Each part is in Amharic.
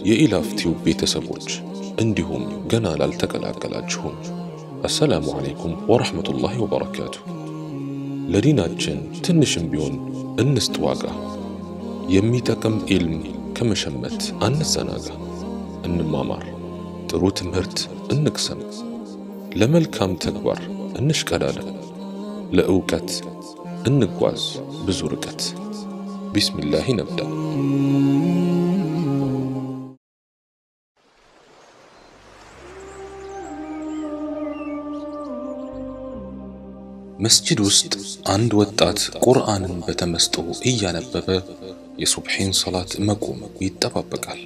የኢላፍቲው ቤተሰቦች እንዲሁም ገና ላልተቀላቀላችሁም አሰላሙ አለይኩም ወረሕመቱላሂ ወበረካቱ። ለዲናችን ትንሽም ቢሆን እንስጥ ዋጋ። የሚጠቅም ኢልም ከመሸመት አንዘናጋ። እንማማር፣ ጥሩ ትምህርት እንቅሰም፣ ለመልካም ተግባር እንሽቀዳደም፣ ለእውቀት እንጓዝ ብዙ ርቀት። ቢስሚላህ ነብዳ። መስጂድ ውስጥ አንድ ወጣት ቁርአንን በተመስጦ እያነበበ የሱብሒን ሰላት መቆም ይጠባበቃል።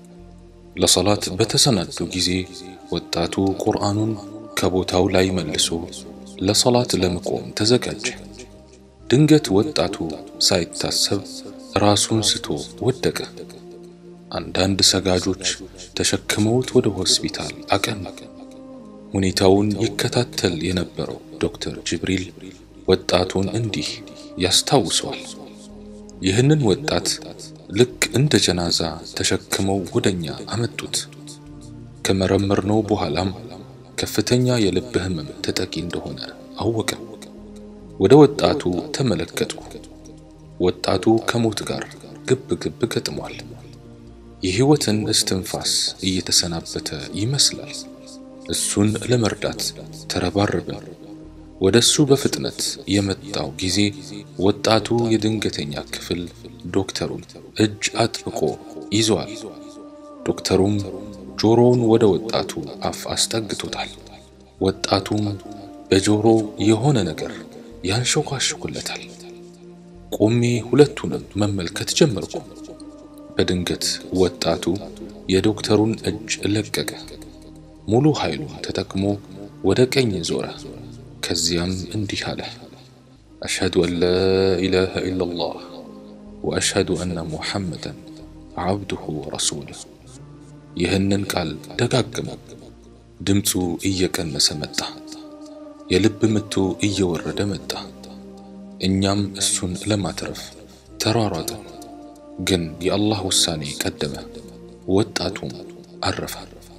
ለሰላት በተሰናዱ ጊዜ ወጣቱ ቁርአኑን ከቦታው ላይ መልሶ ለሰላት ለመቆም ተዘጋጀ። ድንገት ወጣቱ ሳይታሰብ ራሱን ስቶ ወደቀ። አንዳንድ ሰጋጆች ተሸክመውት ወደ ሆስፒታል አቀኑ። ሁኔታውን ይከታተል የነበረው ዶክተር ጅብሪል ወጣቱን እንዲህ ያስታውሰዋል። ይህንን ወጣት ልክ እንደ ጀናዛ ተሸክመው ወደኛ አመጡት። ከመረመርነው በኋላም ከፍተኛ የልብ ህመም ተጠቂ እንደሆነ አወቀ። ወደ ወጣቱ ተመለከትኩ። ወጣቱ ከሞት ጋር ግብ ግብ ገጥሟል። የህይወትን እስትንፋስ እየተሰናበተ ይመስላል። እሱን ለመርዳት ተረባረብን። ወደ እሱ በፍጥነት የመጣው ጊዜ ወጣቱ የድንገተኛ ክፍል ዶክተሩን እጅ አጥብቆ ይዟል። ዶክተሩም ጆሮውን ወደ ወጣቱ አፍ አስጠግቶታል። ወጣቱም በጆሮ የሆነ ነገር ያንሾካሽኩለታል። ቆሜ ሁለቱንም መመልከት ጀመርኩ። በድንገት ወጣቱ የዶክተሩን እጅ ለቀቀ። ሙሉ ኃይሉን ተጠቅሞ ወደ ቀኝ ዞረ። ከዚያም እንዲህ አለ፣ አሽሀዱ አን ላ ኢላሃ ኢለላህ ወአሽሀዱ አነ ሙሐመደን ዓብዱሁ ወረሱሉህ። ይህንን ቃል ደጋግሞ ድምፁ እየቀነሰ መጣ። የልብ ምቱ እየወረደ መጣ። እኛም እሱን ለማትረፍ ተሯሯጥን። ግን የአላህ ውሳኔ ቀደመ። ወጣቱም አረፈ።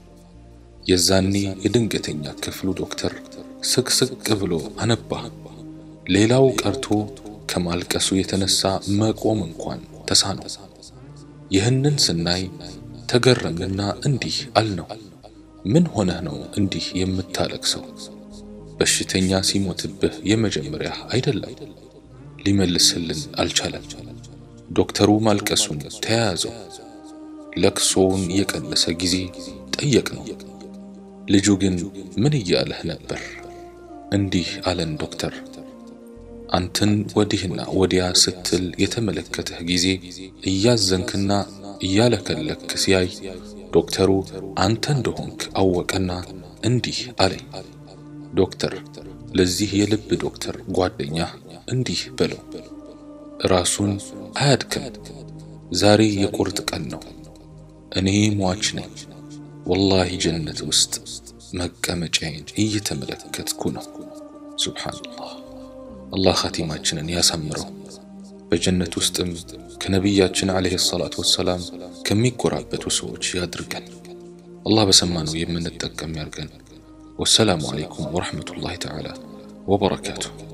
የዛኔ የድንገተኛ ክፍሉ ዶክተር ስቅስቅ ብሎ አነባ። ሌላው ቀርቶ ከማልቀሱ የተነሳ መቆም እንኳን ተሳነው። ይህንን ስናይ ተገረምንና እንዲህ አልነው፣ ምን ሆነህ ነው እንዲህ የምታለቅሰው? በሽተኛ ሲሞትብህ የመጀመሪያ አይደለም። ሊመልስልን አልቻለም። ዶክተሩ ማልቀሱን ተያያዘው። ለቅሶውን የቀነሰ ጊዜ ጠየቅነው። ልጁ ግን ምን እያለህ ነበር? እንዲህ አለን ዶክተር፣ አንተን ወዲህና ወዲያ ስትል የተመለከተህ ጊዜ እያዘንክና እያለከለክ ሲያይ ዶክተሩ አንተ እንደሆንክ አወቀና እንዲህ አለኝ። ዶክተር፣ ለዚህ የልብ ዶክተር ጓደኛ እንዲህ በለው፣ ራሱን አያድክም። ዛሬ የቁርጥ ቀን ነው። እኔ ሟች ነኝ። ወላሂ ጀነት ውስጥ መቀመጫዬን እየተመለከትኩ ነው። ሱብሓነላህ። አላህ ኻቲማችንን ያሳምረው። በጀነት ውስጥም ከነቢያችን ዓለይሂ ሰላቱ ወሰላም ከሚጎራበቱ ሰዎች ያድርገን። አላህ በሰማነው የምንጠቀም ያርገን። ወሰላሙ ዓለይኩም ወረሕመቱላሂ ተዓላ ወበረካቱሁ።